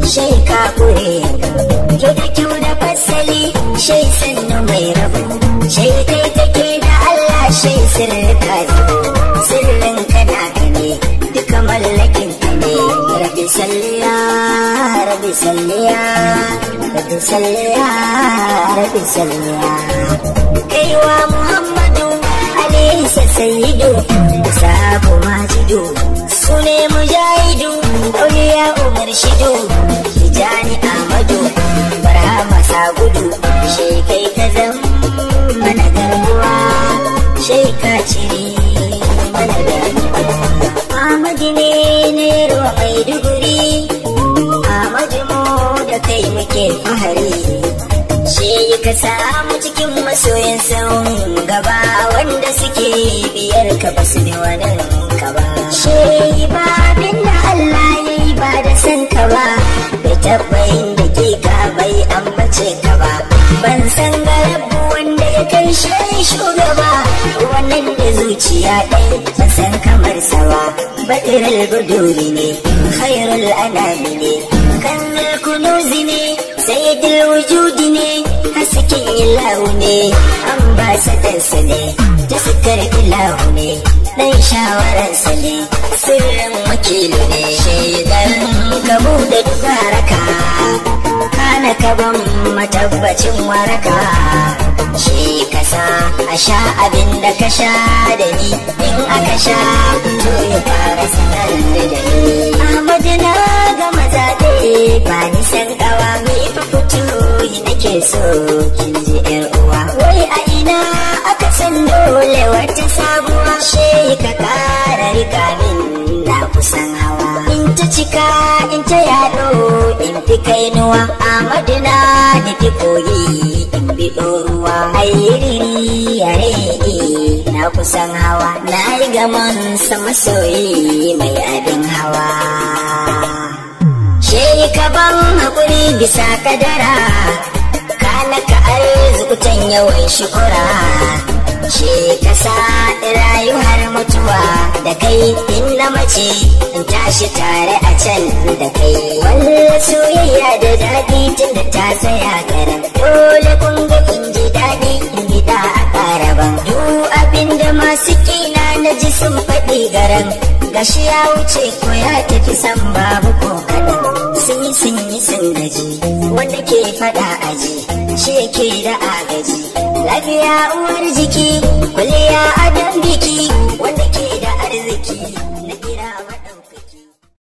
shai ka kure kyau da kyau da fasali shai sannu mai rabu shai kai kake da Allah shai sirrika sirrin kana ka ne duka mallakin ka ne rabbi salliya rabbi salliya rabbi salliya rabbi salliya kaiwa muhammadu alaihi sayyidu sahabu majidu sune mujahidu auliya umar shidu tijani amadu barhama sagudu shekai ka zan mana garbuwa sheka cire mana garbuwa Ahmadu ne na yarwa mai duguri Ahmadu mu da kai muke fahari She ka samu cikin masoyan sauran gaba wanda suke biyar ka basu da wani ka ba. She ba abin da Allah ya yi ba da san ka ba, bai taɓa yin da ke ka bai ambace ka ba. Ban san garabu wanda ya kai shi shugaba, wannan da zuciya ɗai ban san kamar sa ba. Baɗiral buduri ne, khairul anami ne, kannal kunuzi ne, sayyidul wujudi ne, hasken ilahu ne, ambasadansa ne, taskar ilahu ne, ɗan shawararsa ne, sirrin wakilu ne, shaidar ka buɗe dubaraka, kana ka ban matabbacin waraka. Shi kasa a sha abin da ka sha da ni in aka sha to ya fara sanar da ni. Ahmadu na ga mazaɗe ba ni san ƙawa mai fa fito yi nake so kin ji ƴar uwa. Wai a ina aka san dole wata sabuwa she ka ƙara rika min na kusan hawa. In ta cika in ta yaɗo in fi kainuwa. Ahmadu na nufi koyi in bi ɗoruwa. Ayyiri yare na kusan hawa. Na yi gaman sama soyi mai abin hawa. She ka ban haƙuri bisa kadara, kana ka arzukutan yawan shukura. She ka sa rayu har mutuwa da kai in na mace in tashi tare a can da kai. Wallah soyayya da daɗi tun da ta tsaya garan. Dole kun ga in ji daɗi in gida a ƙaraban. Duk abin da masu kina na ji sun faɗi garan. Gashi ya wuce ko ya tafi san babu ko kaɗan. Sun yi sun yi sun gaji wanda ke faɗa aji shi yake da agaji. Lafiya uwar jiki, kuliya adon biki wanda ke da arziki.